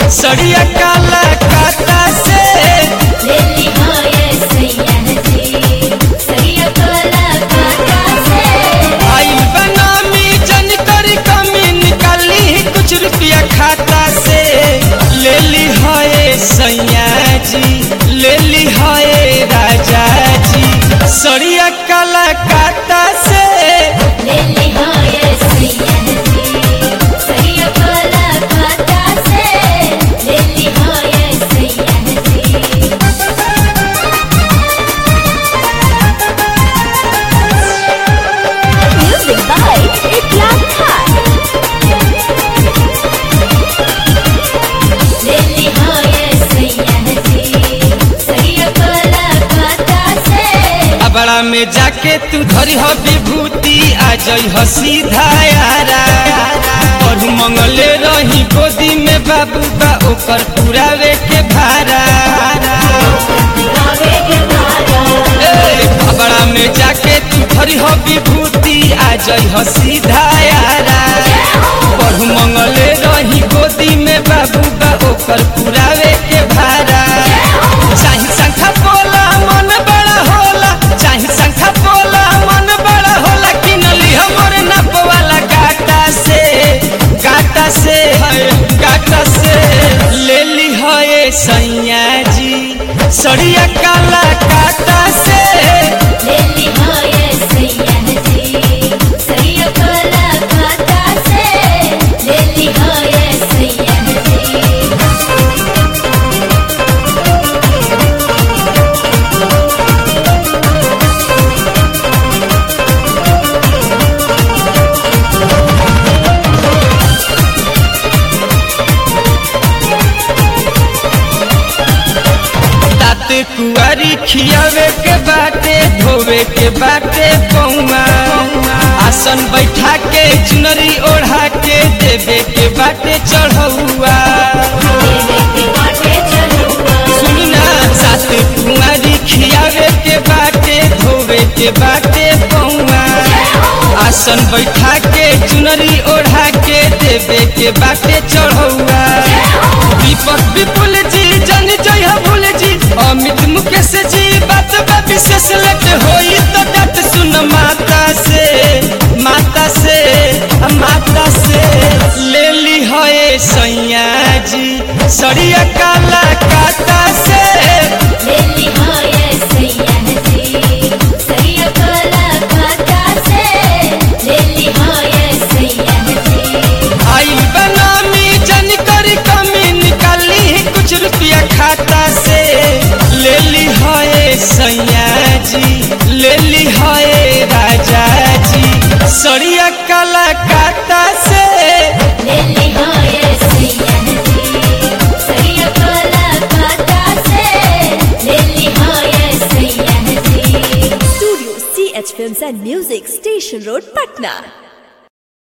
सड़िया काला काता से लेली होए सैया जी सैया कोला काटा से आइल बनामी जन करी कमी निकाली कुछ रुपया खाता से ले ली है सैया जी ले ली है राजा जी सड़िया काला काता से लेली होए सैया जी सैया कोला काटा से लेली होए सैया जी Music by Ikram Khan. लेली होए सैया जी सैया कोला काटा से अबड़ा में जाके तू धरी हो विभूति आ जई हो सीधा यारा और मंगले रही गोदी में बाबू बा ओकर पुरावे के भारा गावे के मारा ए, अबड़ा में जाके तू धरी हो विभूति आ जई हो सीधा यारा और मंगले रही गोदी में बाबू बा ओकर पुरावे के भारा चाही संखा बोला मन बड़ा होला चाही संखा बोला मन बड़ा होला कि नली हमर नप वाला गाटा से गाटा से है गाटा से ले ली है सैया जी सड़िया काला काटा से लेली होए सैया जी सैया कोला काटा से लेली होए सैया जी तात कुआरी खियावे के बाटे धोवे के बाटे पौआ आसन बैठा के चुनरी ओढ़ा के देवे के बाटे चढ़ौआ देवे के बाटे चलुआ सुनना सात कुआरी खियावे के बाटे धोवे के बाटे पौआ आसन बैठा के चुनरी ओढ़ा के देवे के बाटे चढ़ौआ दीपक विपुल जी जन जय भूल जी अमित मुकेश जी बात बा विशेष लट होई तो डट सुन माता से माता से माता से ले ली है सैया जी सड़िया काला काता से लेली होए सैया जी सैया कोला काटा से लेली होए सैया जी आइल बनामी जन करी कमी निकाली कुछ रुपया खाता से ले ली है सैया जी ले ली है राजा जी सड़िया काला काता से लेली होए सैया जी सैया कोला काटा से लेली होए सैया जी Studio CH Films and Music, Station Road, Patna.